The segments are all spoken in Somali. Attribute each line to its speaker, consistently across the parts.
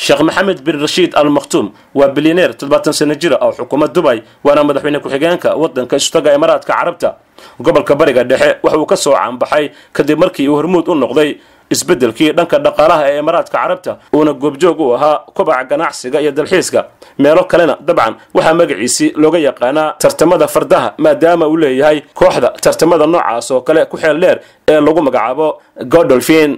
Speaker 1: sheekh maxamed bin rashiid al makhtuum waa bilyaneer toddobaatan sano jira oo xukuma dubay waana madaxweyne ku-xigeenka waddanka istaga imaaraadka carabta gobolka bariga dhexe waxa uu ka soo caanbaxay kadib markii uu hormuud u noqday isbeddelkii dhanka dhaqaalaha ee imaaraadka carabta uuna goobjoog u ahaa kobaca ganacsiga iyo dalxiiska meelo kalena dabcan waxaa magaciisii looga yaqaanaa tartamada fardaha maadaama uu leeyahay kooxda tartamada noocaas oo kale ku xeel dheer ee lagu magacaabo godolfin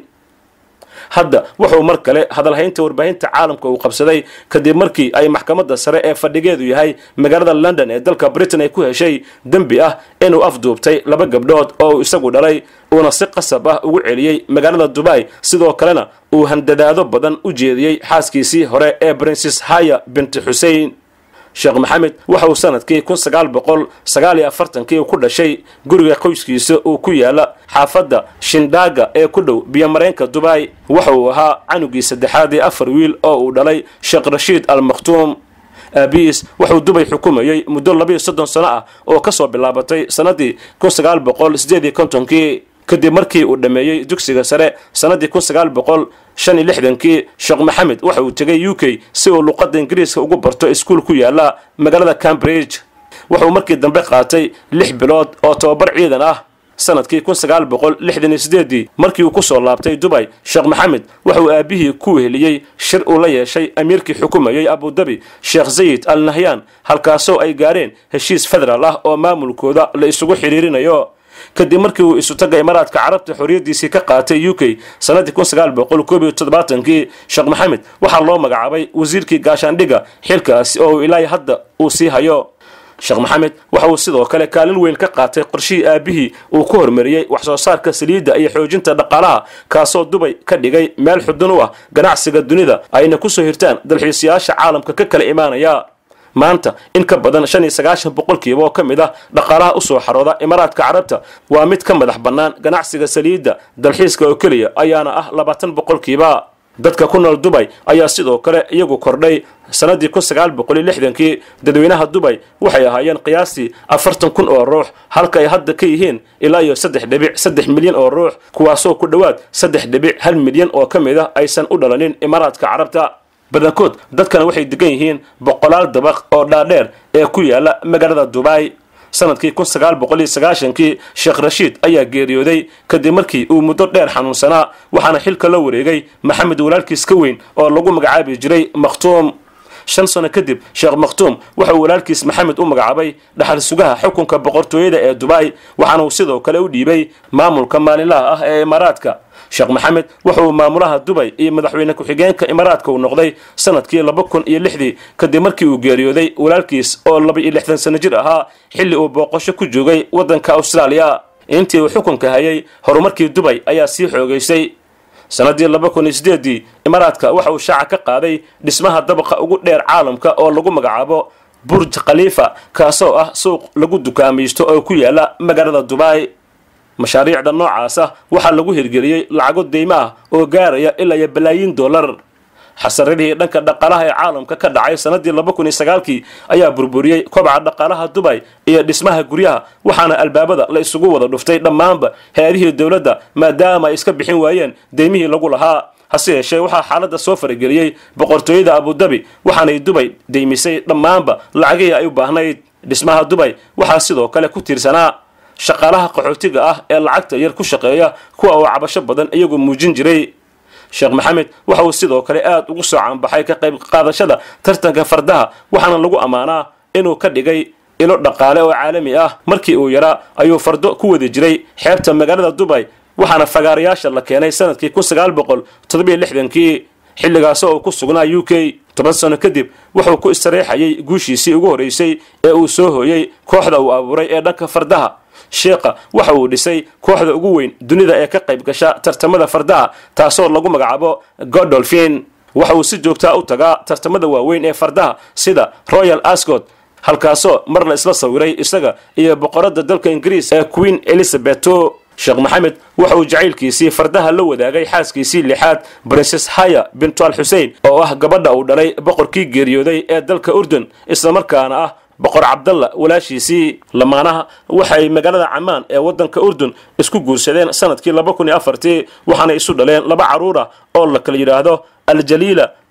Speaker 1: hadda wuxuu mar kale hadalhaynta warbaahinta caalamka uu qabsaday kadib markii ay maxkamadda sare ee fadhigeedu yahay magaalada london ee dalka britain ay ku heshay dembi ah inuu afduubtay laba gabdhood oo uu isagu dhalay uuna si qasab ah ugu celiyey magaalada dubai sidoo kalena uu handadaado badan u jeediyey xaaskiisii hore ee brinces haya binti xusein sheekh maxamed waxa uu sanadkii kun sagaal boqol sagaal iyo afartankii ku dhashay guriga qoyskiisa uu ku yaala xaafadda shindaaga ee ku dhow biyomareenka dubai waxa uu ahaa canugii saddexaad ee afar wiil oo uu dhalay sheekh rashiid al makhtuum aabihiis wuxuu dubay xukumayey muddo labiiyo soddon sano ah oo ka soo bilaabatay sannadii kun sagaal boqol sideed iyo kontonkii kadib markii uu dhammeeyey dugsiga sare sannadii kun sagaal boqol shan iyo lixdankii sheekh maxamed waxa uu tegay u k si uu luqadda ingiriiska ugu barto iskuul ku yaala magaalada cambridge wuxuu markii dambe qaatay lix bilood oo tobabar ciidan ah sanadkii kun sagaal boqol lixdan iyo sideedii markii uu ku soo laabtay dubay sheekh maxamed wuxuu aabihii ku weheliyey shir uu la yeeshay amiirkii xukumayey abudabi sheekh zayid al nahyan halkaasoo ay gaareen heshiis federaal ah oo maamulkooda la isugu xidhiirinayo kadib markii uu isutaga imaaraadka carabta xorriyaddiisii ka qaatay u k sannadii kun sagaal boqol koob iyo toddobaatankii sheekh maxamed waxaa loo magacaabay wasiirkii gaashaandhigga xilkaasi oo uu ilaahay hadda uu sii hayo sheekh maxamed waxa uu sidoo kale kaalin weyn ka qaatay qorshihii aabihii uu ku hormariyey wax soo saarka saliidda iyo xoojinta dhaqaalaha kaasoo dubay ka dhigay meel xudun u ah ganacsiga dunida ayna ku soo hirtaan dalxiisayaasha caalamka ka kala imaanaya maanta in ka badan shan iyo sagaashan boqolkiiba oo ka mid ah dhaqaalaha usoo xarooda imaaraadka carabta waa mid ka madax bannaan ganacsiga saliidda dalxiiska oo keliya ayaana ah labaatan boqolkiiba dadka ku nool dubay ayaa sidoo kale iyagu kordhay sannadii kun sagaal boqol iyo lixdankii dadweynaha dubay waxay ahaayeen qiyaastii afartan kun oo ruux halka ay hadda ka yihiin ilaa iyo saddex dhibic saddex milyan oo ruux kuwaasoo ku dhowaad saddex dhibic hal milyan oo ka mid ah aysan u dhalanin imaaraadka carabta badankood dadkana waxay degan yihiin boqolaal dabaq oo dhaadheer ee ku yaala magaalada dubai sanadkii kun sagaal boqol iyo sagaashankii sheekh rashiid ayaa geeriyooday kadib markii uu muddo dheer xanuunsanaa waxaana xilka la wareegay maxamed walaalkiis ka weyn oo lagu magacaabi jiray makhtuum shan sano kadib sheekh makhtuum waxa uu walaalkiis maxamed u magacaabay dhaxal sugaha xukunka boqortooyada ee dubai waxaana uu sidoo kale u dhiibay maamulka maalinlaha ah ee imaaraadka sheekh maxamed waxa uu maamulaha dubay iyo madaxweyne ku-xigeenka imaaraadka uu noqday sanadkii laba kun iyo lixdii kadib markii uu geeriyooday walaalkiis oo laba iyo lixdan sano jir ahaa xilli uu booqasho ku joogay waddanka austraaliya intii uu xukunka hayay horumarkii dubay ayaa sii xoogaysay sanadii laba kun iyo sideedii imaaraadka waxa uu shaaca ka qaaday dhismaha dabaqa ugu dheer caalamka oo lagu magacaabo burj khaliifa kaasoo ah suuq lagu dukaamaysto oo ku yaala magaalada dubai mashaariicda noocaasa waxaa lagu hirgeliyey lacago deymo ah oo gaaraya ilaa iyo balaayiin dollar xasaradihii dhanka dhaqaalaha ee caalamka ka dhacay sanadii laba kun iyo sagaalkii ayaa burburiyey kobaca dhaqaalaha dubay iyo dhismaha guryaha waxaana albaabada la isugu wada dhuftay dhammaanba hay-adihii dowladda maadaama ay iska bixin waayeen deymihii lagu lahaa hase yeeshee waxaa xaaladda soo farageliyey boqortooyada abudabi waxaanay dubay deymisay dhammaanba lacagihii ay u baahnayd dhismaha dubay waxaa sidoo kale ku tiirsanaa shaqaalaha qaxootiga ah ee lacagta yar ku shaqeeya kuwa uu cabasho badan iyagu muujin jiray sheekh maxamed waxa uu sidoo kale aad ugu soo caanbaxay ka qayb qaadashada tartanka fardaha waxaana lagu ammaanaa inuu ka dhigay ilo dhaqaale oo caalami ah markii uu yaraa ayuu fardo ku wadi jiray xeebta magaalada dubay waxaana fagaarayaasha la keenay sanadkii kun sagaal boqol toddobiyo lixdankii xilligaasoo uu ku sugnaa u k toban sano kadib wuxuu ku istareexayay guushiisii ugu horreysay ee uu soo hooyey kooxda uu abuuray ee dhanka fardaha sheekha waxa uu dhisay kooxda ugu weyn dunida ee ka qayb gasha tartamada fardaha taasoo lagu magacaabo godolfin waxa uu si joogtaa u tagaa tartamada waaweyn ee fardaha sida royal ascot halkaasoo mar la isla sawiray isaga iyo boqoradda dalka ingiriis ee queen elizabeto sheekh maxamed waxa uu jacaylkiisii fardaha la wadaagay xaaskiisii lixaad brinces haya bintu al xusein oo ah gabadha uu dhalay boqorkii geeriyooday ee dalka urdun islamarkaana ah boqor cabdalla walaashiisii lamaanaha waxay magaalada camaan ee waddanka urdun isku guursadeen sanadkii laba kun iyo afartii waxaana isu dhaleen laba carruur ah oo la kala yidhaahdo aljaliila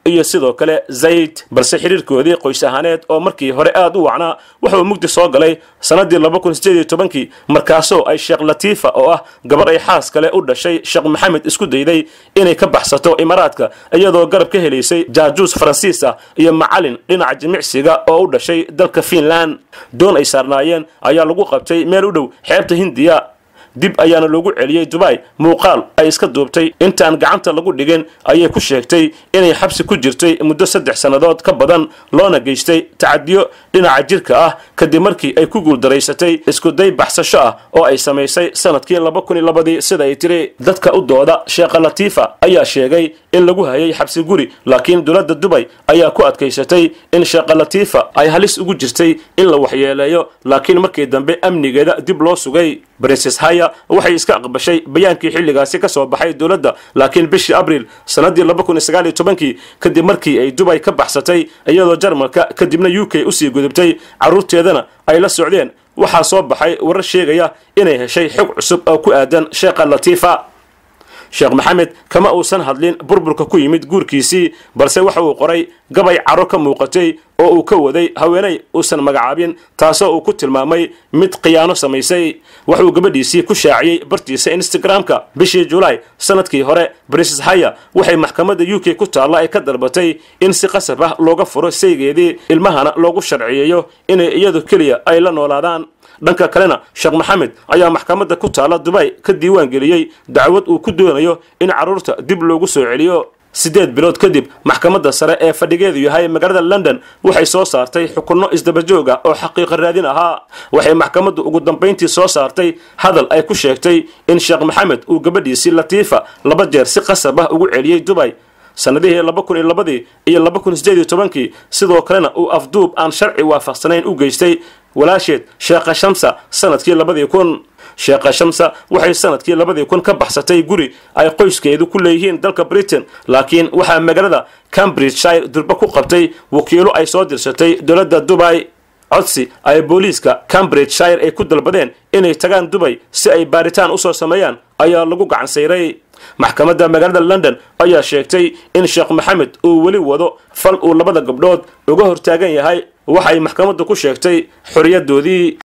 Speaker 1: iyo sidoo kale zayd balse xiriirkoodii qoys ahaaneed oo markii hore aad u wacnaa wuxuu mugdi soo galay sannaddii laba kun sideed iyo tobankii markaasoo ay sheekh latiifa oo ah gabar ay xaas kale u dhashay sheekh maxamed isku dayday inay ka baxsato imaaraadka iyadoo garab ka helaysay jaajuus faransiis ah iyo macalin dhinaca jimicsiga oo u dhashay dalka fiinland doon ay saarnaayeen ayaa lagu qabtay meel u dhow xeebta hindiya dib ayaana loogu celiyey dubai muuqaal ay iska duubtay intaan gacanta lagu dhigin ayay ku sheegtay inay xabsi ku jirtay muddo saddex sannadood ka badan loona geystay tacadiyo dhinaca jirka ah kadib markii ay ku guuldaraysatay iskuday baxsasho ah oo ay samaysay sanadkii laba kun iyo labadii sida ay tiri dadka u dooda sheekha latiifa ayaa sheegay in lagu hayay xabsi guri laakiin dowladda dubay ayaa ku adkaysatay in sheekha latiifa ay halis ugu jirtay in la waxyeeleeyo laakiin markii dambe amnigeeda dib loo sugay brinces haya waxay iska aqbashay bayaankii xilligaasi ka soo baxay dowladda laakiin bishii abriil sannaddii laba kun iyo sagaal iyo tobankii kadib markii ay dubay ka baxsatay iyadoo jarmalka kadibna u k usii gudubtay carruurteedana ay la socdeen waxaa soo baxay warar sheegaya inay heshay xog cusub oo ku aadan sheekha latiifa sheekh maxamed kama uusan hadlin burburka ku yimid guurkiisii balse waxa uu qoray gabay caro ka muuqatay oo uu ka waday haweenay uusan magacaabin taasoo uu ku tilmaamay mid khiyaano samaysay waxuu gabadhiisii ku shaaciyey bartiisa instagram-ka bishii julaay sanadkii hore brinces haya waxay maxkamadda u k ku taalla ay ka dalbatay in si qasab ah looga furo saygeedii ilmahana loogu sharciyeeyo inay iyadu keliya ay la noolaadaan dhanka kalena sheekh maxamed ayaa maxkamadda ku taalla dubay ka diiwaan geliyey dacwad uu ku doonayo in carruurta dib loogu soo celiyo siddeed bilood kadib maxkamadda sare ee fadhigeedu yahay magaalada london waxay soo saartay xukunno isdabajoog ah oo xaqiiqa raadin ahaa waxay maxkamaddu ugu dambayntii soo saartay hadal ay ku sheegtay in sheekh maxamed uu gabadhiisii latiifa laba jeer si qasab ah ugu celiyey dubay sannadihii laba kun iyo labadii iyo laba kun sideed iyo tobankii sidoo kalena uu afduub aan sharci waafaqsanayn u geystay walaasheed sheekha shamsa sanadkii labadii kun sheekha shamsa waxay sanadkii labadii kun ka baxsatay guri ay qoyskeedu ku leeyihiin dalka britain laakiin waxaa magaalada cambridgeshire durba ku qabtay wakiilo ay soo dirsatay dowladda dubay codsi ay booliiska cambridgeshire ay ku dalbadeen inay tagaan dubay si ay baaritaan usoo sameeyaan ayaa lagu gacan sayray maxkamadda magaalada london ayaa sheegtay in sheekh maxamed uu weli wado fal uu labada gabdhood uga hortaagan yahay waxay maxkamaddu ku sheegtay xorriyadoodii